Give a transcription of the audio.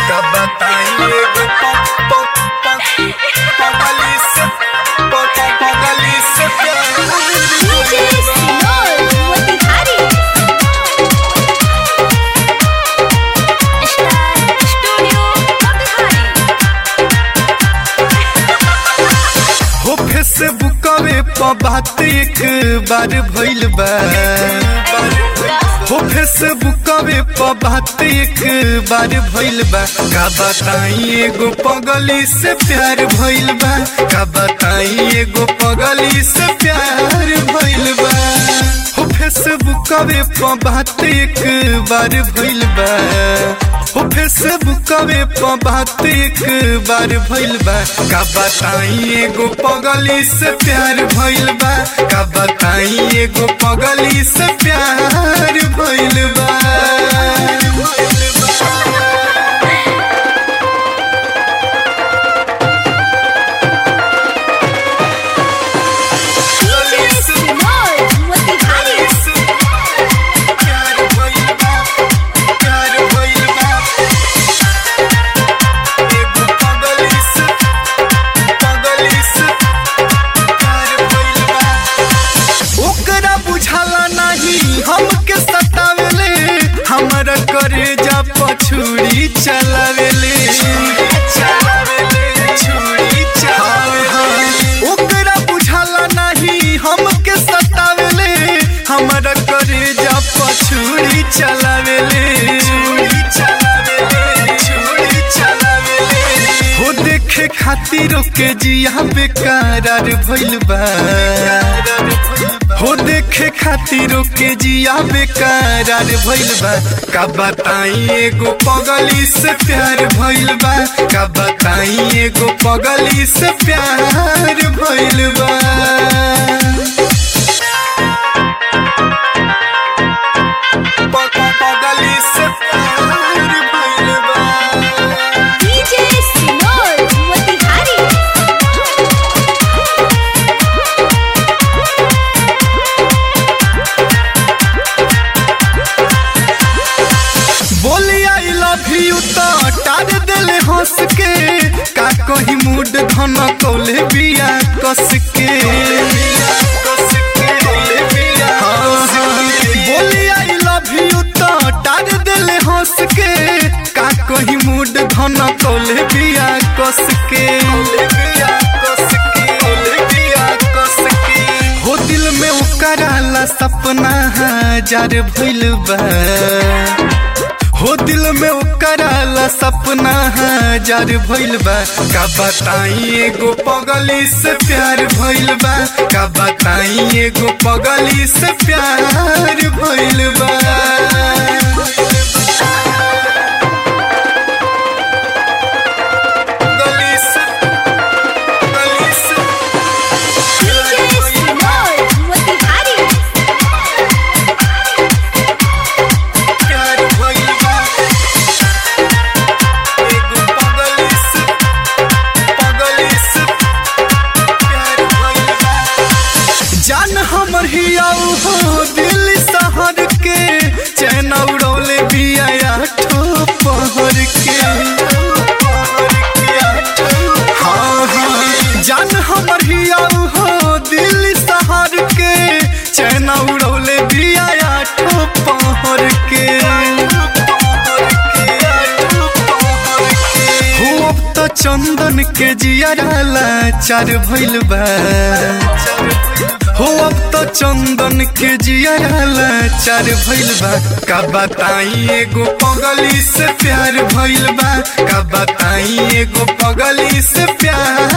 का बताइए ग प प प पगली से प प पगली से DJ Sinol Motihari Star Studio Motihari हो फेसबुकवे प बात एक बार भइल बा हो फेसबुकवे प बात एक बार भइल बा का बताई एगो पगली से प्यार भइल बा का बताई एगो पगली से प्यार भइल बा हो फेसबुकवे प बात एक बार भइल बा हो फेसबुकवे प बात एक बार भइल बा का बताई एगो पगली से प्यार भइल बा का बताई एगो पगली से प्यार भइल बा DJ Sinol Motihari प्यार भइल बा प्यार भइल बा एगो पगली से पगली से प्यार भइल बा ओकरा बुझाला नहीं हमके सतावेले हमरा करे जा पछुरी चलावेले छुरी चलावेले ओकरा बुझाला नहीं हमके सतावेले हमरा करे जा पछुरी चलावेले छुरी चलावेले छुरी चलावेले हो देखे खातिर के जिया बेकरार भइल बा हो देखे खातिर के जिया बेकरार भइल बा का बताई एगो पगली से प्यार भइल बा का बताई एगो पगली से प्यार भइल बा प- प- पगली से प्यार भइल बा DJ Sinol Motihari बोली आई लव यू तो टार दिल हंस के का कही मूड धन कौले बिया कस के हाँ, हाँ। बोली आई लव यू तो टार दिल हंस के का कही मूड धन कौले बिया कस के हो दिल में उकराला सपना हजार भइल बा हो दिल में उकराला सपना हजार भइल बा का बताई एगो पगली से प्यार भइल बा का बताई एगो पगली से प्यार भइल बा पगली से पगली से DJ Sinol Motihari प्यार भइल बा एगो पगली से पगली से प्यार भइल बा जान हमर हियाऊ हो दिल शहर के चैन उड़ौले बिया ठो पहर के हाँ हाँ जान हमर हियाऊ हो दिल शहर के चैन उड़ौले बिया ठो पहर के हो अब तो चंदन के जियाला चार भइल बा हो अब तो चंदन के जियाला चार भइल बा का बताई एगो पगली से प्यार भइल बा का बताई एगो पगली से प्यार